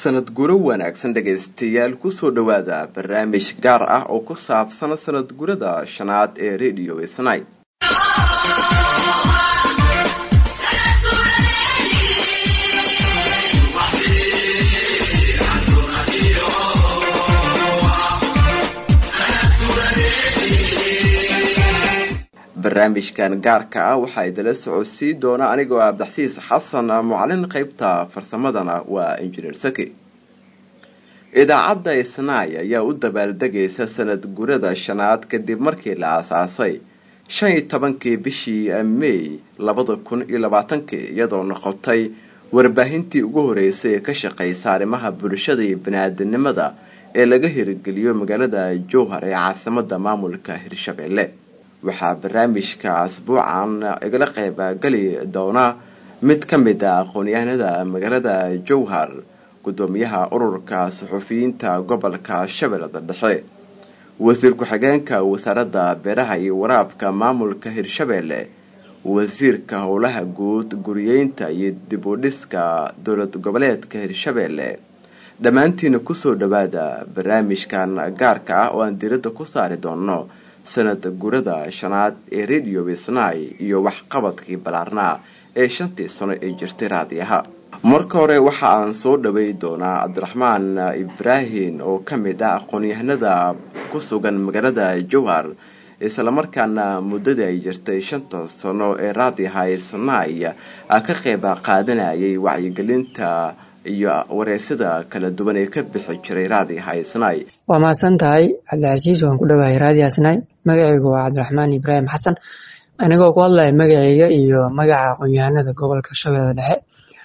sanad guro wanaagsan dhegaystayaal kusoo dhowaada barnaamij gaar ah oo ku saabsan sanad gurada shanaad ee radio snai barnaamijkan gaarka ah waxaa idala socodsii doona anigoo abdaxsiis xasan mucalin qeybta farsamadana waa injineer saki idaacadda isnaay ayaa u dabaaldegaysa sanad gurada shanaad kadib markii la aasaasay shan iyo tobankii bishii mey labada kun iyo labaatankii iyadoo noqotay warbaahintii ugu horeysay ee ka shaqeysa arrimaha bulshada iyo bani-aadanimada ee laga hirgeliyo magaalada jowhar ee caasimada maamulka hirshabelle waxaa barnaamijka asbuucan igala qeybgali doona mid ka mid a aqoon-yahanada magaalada jowhar gudoomiyaha ururka suxufiyiinta gobolka shabeellada dhexe wasiir ku-xigeenka wasaaradda beeraha iyo waraabka maamulka hirshabelle wasiirka howlaha guud guriyeynta iyo dib u dhiska dowlad goboleedka hirshabelle dhammaantiina kusoo dhawaada barnaamijkan gaarka ah oo aan diradda ku saari doono sanad gurada shanaad ee radio wisnai iyo waxqabadkii ballaarnaa ee shantii sano ee jirtay raadiyaha marka hore waxa aan soo dhawey doonaa cabdiraxmaan ibraahim oo ka mid ah aqoon-yahanada ku sugan magaalada jowhar islamarkaana muddadii ay jirtay shanta sano ee raadiyaha isnai ka qeyb qaadanayay wacyigelinta iyo wareysada kala duwan ee ka bixi jiray raadiyaha isnai waa mahadsan tahay cabdicasiis waan ku dhawahay raadiya isnai magacaygu waa cabdiraxmaan ibraahim xasan anigoo ku hadlaya magacayga iyo magaca aqoon-yahanada gobolka shabeellada dhexe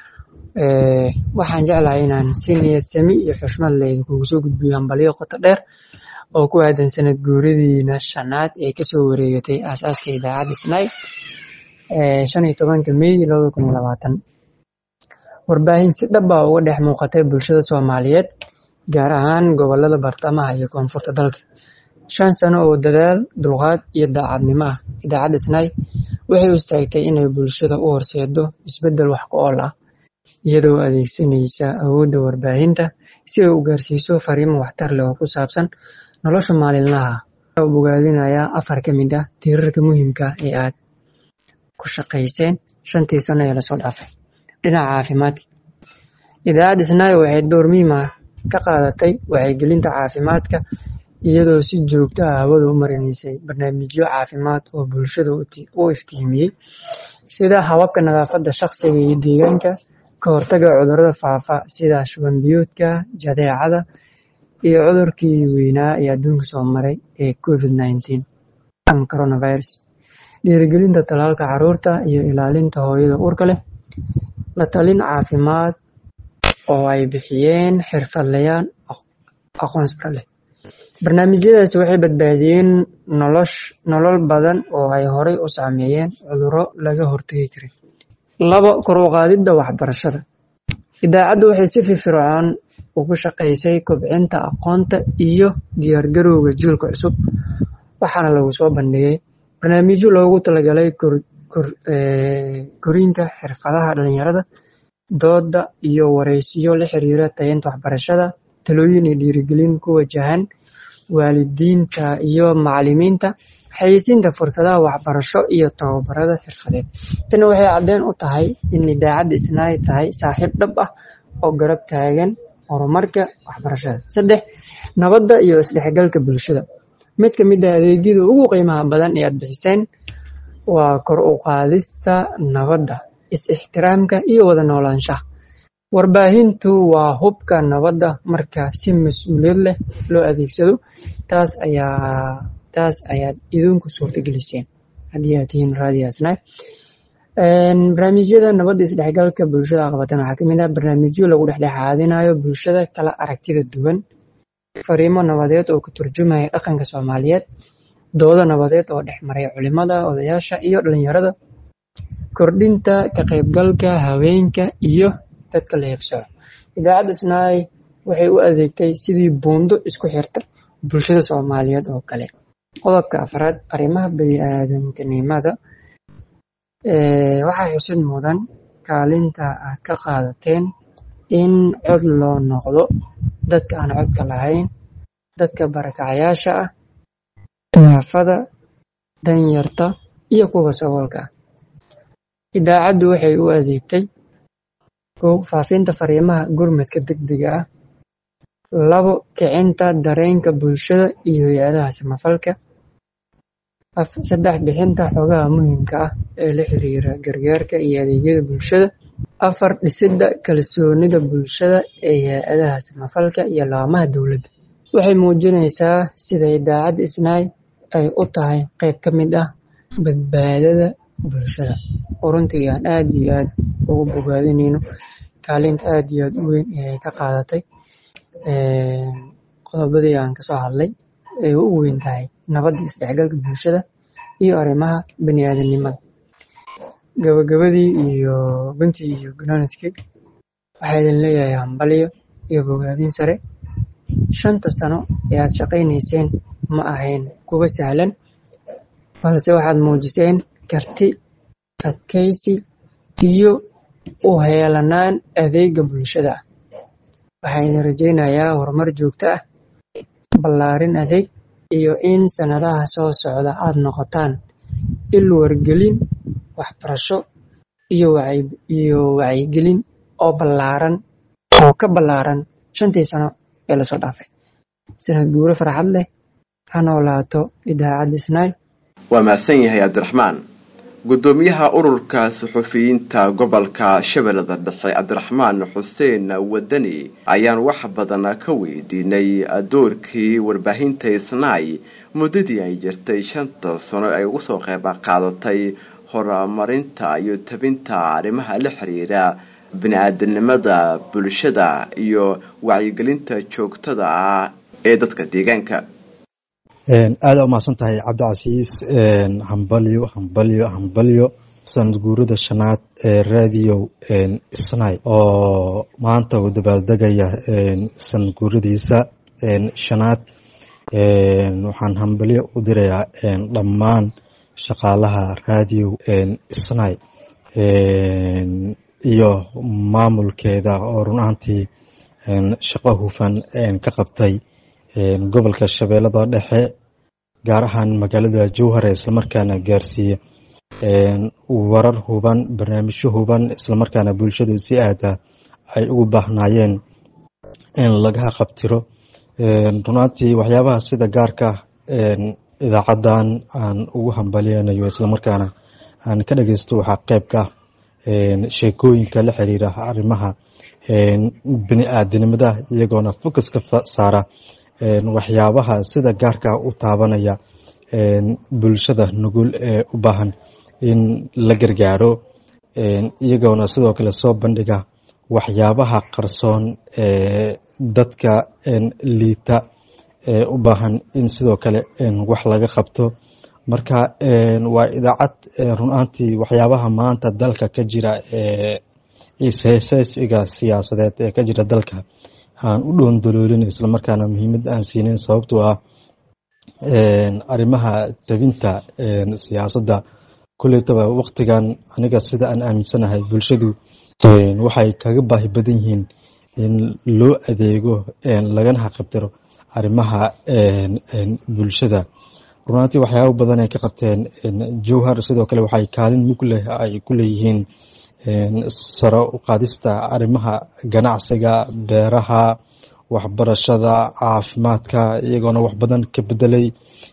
waxaan jeclahay inaan si niyad sami iyo xushmad leh kugu soo gudbiyo hambalyo qoto dheer oo ku aadan sanad guuradiina shanaad ee kasoo wareegatay aasaaska idaacadda isnai shan iyo tobanka mey labada kun iyo labaatan warbaahin si dhab ah uga dhex muuqatay bulshada soomaaliyeed gaar ahaan gobolada bartamaha iyo koonfurta dalka shan sano oo dadaal dulqaad iyo daacadnimo ah idaacadda snai waxay u istaagtay inay bulshada u horseedo isbeddel wax ku ool ah iyadoo adeegsanaysa awoodda warbaahinta si ay u gaarsiiso fariimo waxtar leh oo ku saabsan nolosha maalinlaha ah bogaadinayaa afar ka mid ah tiirarka muhiimka ee aad ku shaqayseen shantii sano ee lasoo dhaafay dhinaca caafimaadka idaacadda snai waxay door muhiim ah ka qaadatay wacyigelinta caafimaadka iyadoo si joogto ah hawada u marinaysay barnaamijyo caafimaad oo bulshada u iftiimiyey sida hababka nadaafadda shaqsiga iyo deegaanka ka hortaga cudurrada faafa sida shuban biyoodka jadeecada iyo cudurkii weynaa ee adduunka soo maray ee covid nineteen ama coronavirus dhiirigelinta tallaalka carruurta iyo ilaalinta hooyada uurka leh la talin caafimaad oo ay bixiyeen xirfadlayaal aqoon sare leh barnaamijyadaasi waxay badbaadiyeen nolol badan oo ay horey u saameeyeen cudurro laga hortagi karay labo kor u qaadidda waxbarashada idaacaddu waxay si firfircoon ugu shaqaysay kobcinta aqoonta iyo diyaargarowga jiilka cusub waxaana lagu soo bandhigay barnaamijyo loogu talagalay korinta xirfadaha dhalinyarada dooda iyo wareysiyo la xiriira tayeynta waxbarashada talooyin iyo dhiirigelin ku wajahan waalidiinta iyo macalimiinta xayeysiinta fursadaha waxbarasho iyo tababarada xirfadeed tani waxay caddeyn u tahay in idaacadda isnaay tahay saaxiib dhab ah oo garab taagan horumarka waxbarashada saddex nabadda iyo isdhexgalka bulshada mid ka mid ah adeegyada ugu qiimaha badan ee aad bixiseen waa kor u qaadista nabadda is-ixtiraamka iyo wada noolaanshaha warbaahintu waa hubka nabadda marka si mas-uuliyad leh loo adeegsado taas ayaa taas ayaad idinku suurtageliseen haddii aad tihiin raadiyaasna barnaamijyada nabadda isdhexgalka bulshada qabatan waxaa kamid ah barnaamijyo lagu dhexdhexaadinayo bulshada kala aragtida duwan fariimo nabadeed oo ka turjumaya dhaqanka soomaaliyeed doodo nabadeed oo dhex maray culimada odayaasha iyo dhalinyarada kordhinta ka qaybgalka haweenka iyo dadka la heebsooco idaacadda snai waxay u adeegtay sidii buundo isku xirta bulshada soomaaliyeed oo kale qodobka afraad arrimaha bani-aadantinimada waxaa xusid mudan kaalinta aad ka qaadateen in cod loo noqdo dadka aan codka lahayn dadka barakacayaasha ah naafada danyarta iyo kuwa saboolka ah idaacaddu waxay u adeegtay kow faafinta fariimaha gurmadka degdega ah labo kicinta dareenka bulshada iyo hay-adaha samafalka saddex bixinta xogaha muhiimka ah ee la xiriira gargaarka iyo adeegyada bulshada afar dhisidda kalsoonida bulshada ee hay-adaha samafalka iyo laamaha dowladda waxay muujinaysaa sida idaacadda isnaay ay u tahay qayb ka mid ah badbaadada bulshada oo runtii aan aad iyo aad ugu bogaadinayno kaalinta aad iyo aad u weyn ee ay ka qaadatay qodobadii aan kasoo hadlay ay u weyn tahay nabadda isdhexgalka bulshada iyo arrimaha bani aadamnimada gabagabadii iyo guntii iyo gunaanadkii waxaa idin leeyahay hambalyo iyo bogaadin sare shanta sano ee aad shaqaynayseen ma ahayn kuwa sahlan balse waxaad muujiseen karti adkaysi iyo u heelanaan adeega bulshada ah waxaa idin rajaynayaa horumar joogto ah ballaarin adeeg iyo in sanadaha soo socda aad noqotaan il wargelin waxbarasho iyo wacyigelin oo ballaaran oo ka ballaaran shantii sano ee lasoo dhaafay sanad guuro farxad leh ha noolaato idaacadda isnaay waa mahadsan yahay cabdiraxmaan guddoomiyaha ururka suxufiyiinta gobolka shabeellada dhexe cabdiraxmaan xuseen wadani ayaan wax badan ka weydiinay doorkii warbaahinta isnaay muddadii ay jirtay shanta sano ay ugu soo qeyb qaadatay horumarinta iyo tabinta arrimaha la xiriira bini-aadanimada bulshada iyo wacyigelinta joogtada ah ee dadka deegaanka aada umahadsan tahay cabdicasiis hambalyo hambalyo hambalyo sanad guurada shanaad ee radio isnay oo maanta uu dabaaldegaya sanad guuradiisa shanaad waxaan hambalyo u dirayaa dhammaan shaqaalaha radio isnay iyo maamulkeeda oo run ahantii shaqo hufan ka qabtay gobolka shabeellada dhexe gaar ahaan magaalada jowhar ee islamarkaana gaarsiiya warar huban barnaamijyo huban islamarkaana bulshadu si aada ay ugu baahnaayeen in laga qabtiro runaantii waxyaabaha sida gaarka idaacadan aan ugu hambalyeynayo islamarkaana aan ka dhageysto waxaa qeybka sheekooyinka la xiriira arrimaha bini aadanimada iyagoona focuska saara waxyaabaha sida gaarka u taabanaya bulshada nugul ee u baahan in la gargaaro iyagoona sidoo kale soo bandhiga waxyaabaha qarsoon ee dadka liita ee u baahan in sidoo kale wax laga qabto marka waa idaacad runaantii waxyaabaha maanta dalka ka jira ee isheeseysiga siyaasadeed ee ka jira dalka aan u dhoondaloolin islamarkaana muhiimad aan siinin sababtoo ah arrimaha tabinta siyaasadda kuleytaba waqtigan aniga sida aan aaminsanahay bulshadu waxay kaga baahi badan yihiin in loo adeego lagana haqabtiro arrimaha bulshada runaantii waxyaaba badan ay ka qabteen jowhar sidoo kale waxay kaalin mug leh ay ku leeyihiin saro u qaadista arrimaha ganacsiga beeraha waxbarashada caafimaadka iyagoona wax badan ka bedelay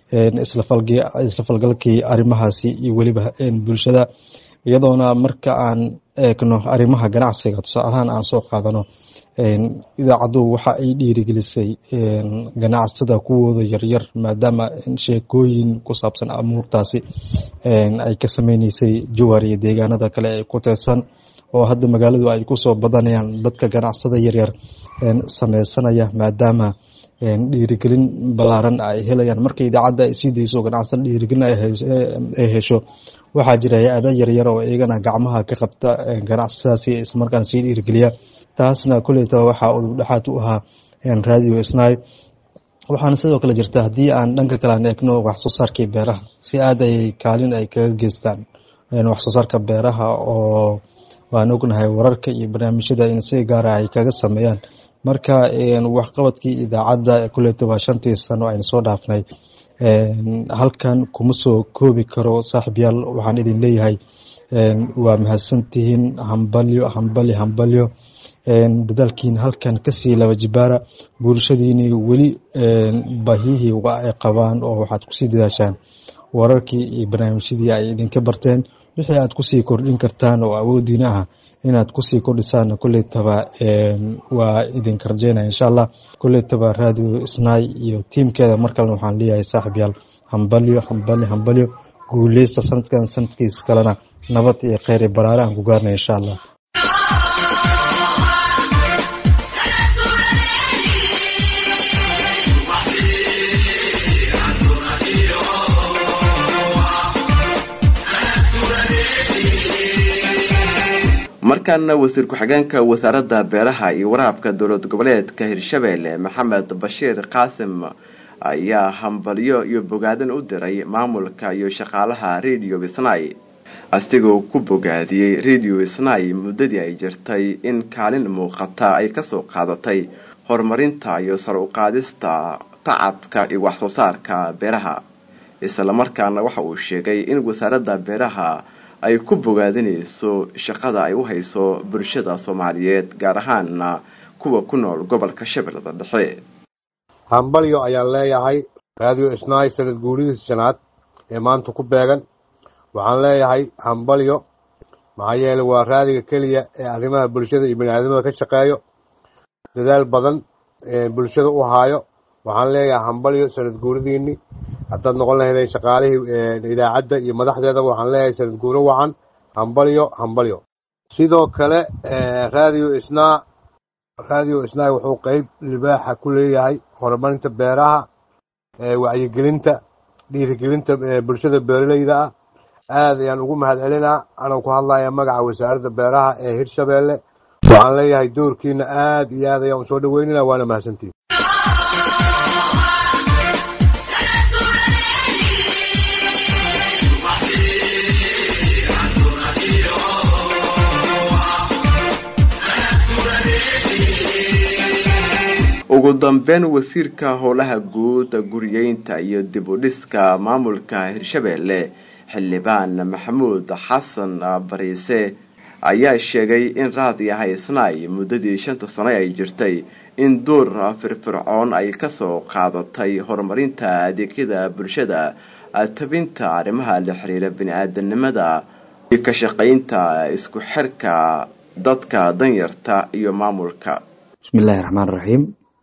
isla falgalkii arrimahaasi iyo weliba bulshada iyadoona marka aan eegno arrimaha ganacsiga tusaalahaan aan soo qaadano idaacaddu waxa ay dhiirigelisay ganacsada kuwooda yaryar maadaama sheekooyin ku saabsan amuurtaasi ay ka sameyneysay jowhar iyo deegaanada kale ee ku teedsan oo hadda magaaladu ay kusoo badanayaan dadka ganacsada yaryar sameysanaya maadaama dhiirigelin balaaran ay helayaan marka idaacadda ay sii dayso ganacsada dhiirigelin ay hesho waxaa jira hay-ada yaryar oo iyagana gacmaha ka qabta ganacsadaasi islamarkaana sii dhiirigeliya taasna kuleyta waxaa udub dhexaad u ahaa radio snai waxaana sidoo kale jirta haddii aan dhanka kale aan eegno wax soo saarkii beeraha si aad ay kaalin ay kaga geystaan wax soo saarka beeraha oo waan ognahay wararka iyo barnaamijyada in si gaara ay kaga sameeyaan marka waxqabadkii idaacadda kuleeto waa shantii sano aynu soo dhaafnay halkan kuma soo koobi karo saaxiibyaal waxaan idin leeyahay waa mahadsantihiin hambalyo hambalyo hambalyo dadaalkiin halkan kasii laba jibaara bulshadiini weli baahiyihii ay qabaan oo waxaad kusii dadaashaan wararkii iyo barnaamijyadii ay idinka barteen wixii aad kusii kordhin kartaan oo awoodiina ah inaad kusii kordhisaan kuleytaba waa idinka rajeynaya insha allah kuleytaba radio isnaay iyo tiimkeeda mar kalena waxaan leeyahay saaxiibyaal hambalyo hambalyo hambalyo guuleysta sanadkan sanadkiisa kalena nabad iyo kheyr iyo baraare aan ku gaarnay insha allah markaana wasiir ku-xigeenka wasaaradda beeraha iyo waraabka dowlad goboleedka hirshabeelle maxamed bashiir qaasim ayaa hambalyo iyo bogaadin u diray maamulka iyo shaqaalaha radio isnay asigoo ku bogaadiyey radio isnay muddadii ay jirtay in kaalin muuqata ay kasoo qaadatay horumarinta iyo sar u qaadista tacabka iyo waxsoo saarka beeraha islamarkaana waxa uu sheegay in wasaaradda beeraha ay ku bogaadinayso shaqada ay u hayso bulshada soomaaliyeed gaar ahaana kuwa ku nool gobolka shabeellada dhexe hambalyo ayaan leeyahay raadiyo isnaay sanad guuridiisa shanaad ee maanta ku beegan waxaan leeyahay hambalyo maxaa yeele waa raadiga keliya ee arrimaha bulshada iyo baniaadamada ka shaqeeyo dadaal badan bulshada u haayo waxaan leeyahay hambalyo sanad guuridiinni haddaad noqon lahaydeen shaqaalihii idaacadda iyo madaxdeedaba waxaan leeyahay sanad guuro wacan hambalyo hambalyo sidoo kale raadiyo isnaa raadiyo isnaa wuxuu qeyb libaaxa ku leeyahay horumarinta beeraha wacyigelinta dhiirigelinta bulshada beeraleyda ah aad ayaan ugu mahad celinaa anoo ku hadlaya magaca wasaaradda beeraha ee hirshabeelle waxaan leeyahay doorkiina aad iyo aad ayaan usoo dhaweynina waana mahadsantiin ugu dambeyn wasiirka howlaha guud guriyeynta iyo dib u dhiska maamulka hirshabeelle xildhibaan maxamuud xasan bariise ayaa sheegay in raadiyaha isnaay muddadii shanta sano ay jirtay in door firfircoon ay kasoo qaadatay horumarinta adeegyada bulshada tabinta arrimaha la xiriira bini-aadanimada iyo ka shaqaynta isku xirka dadka danyarta iyo maamulka bismiillaahi raxmaan raxiim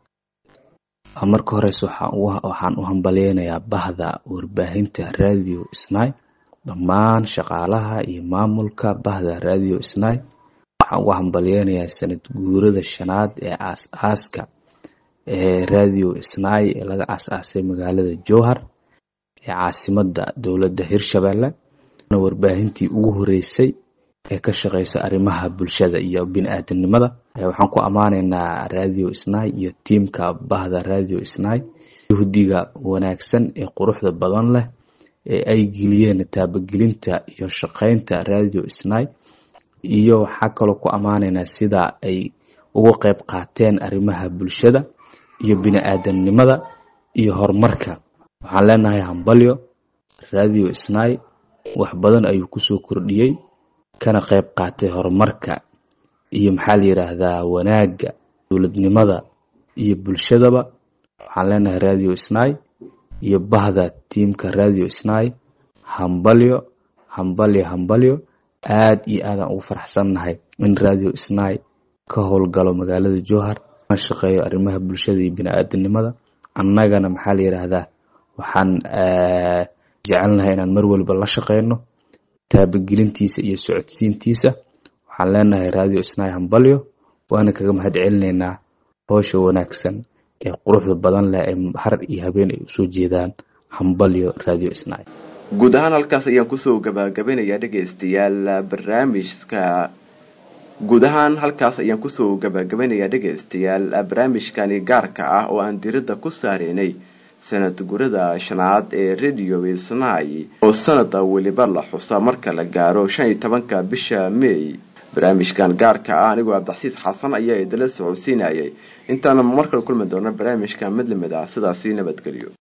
marka horeyse waxaan u hambalyeynayaa bahda warbaahinta radio snai dhammaan shaqaalaha iyo maamulka bahda radio snai waxaan ugu hambalyeynayaa sanad guurada shanaad ee aas-aaska ee radio snai ee laga aas-aasay magaalada jowhar ee caasimada dowladda hirshabelle warbaahintii ugu horeysay ee ka shaqeysa arrimaha bulshada iyo bini-aadanimada waxaan ku ammaanaynaa radio snai iyo tiimka bahda radio snai yuhdiga wanaagsan ee quruxda badan leh ee ay geliyeen taabagelinta iyo shaqeynta radio snai iyo waxaa kaloo ku ammaanaynaa sida ay uga qeyb qaateen arrimaha bulshada iyo bini-aadanimada iyo horumarka waxaan leenahay hambalyo radio snai wax badan ayuu kusoo kordhiyey kana qeyb qaatay horumarka iyo maxaa la yidhaahdaa wanaagga dowladnimada iyo bulshadaba waxaan leenahay radio snai iyo bahda tiimka radio snai hambalyo hambalyo hambalyo aad iyo aadaan ugu faraxsannahay in radio snai ka howlgalo magaalada jowhar ka shaqeeyo arrimaha bulshada iyo bini-aadanimada annagana maxaa la yidhaahdaa waxaan jecelnahay inaan mar waliba la shaqeyno taabagelintiisa iyo socodsiintiisa waxaan leenahay radio snai hambalyo waana kaga mahad celinaynaa howsha wanaagsan ee quruxda badan leh ee har iyo habeen ay usoo jeedaan hambalyo radio snai guud ahaan halkaas ayaan kusoo gabagabanayaa dhegaystayaal barnaamijka guud ahaan halkaas ayaan kusoo gabagabanayaa dhegaystayaal barnaamijkani gaarka ah oo aan diradda ku saareynay sanad gurada shanaad ee radio snai oo sanada weliba la xusa marka la gaaro shan iyo tobanka bisha may barnaamijkan gaarka ah anigoo abdaxsiis xasan ayaa idala socodsiinayay intaana markale kulmi doona barnaamijka mid lamid ah sidaasi nabadgelyo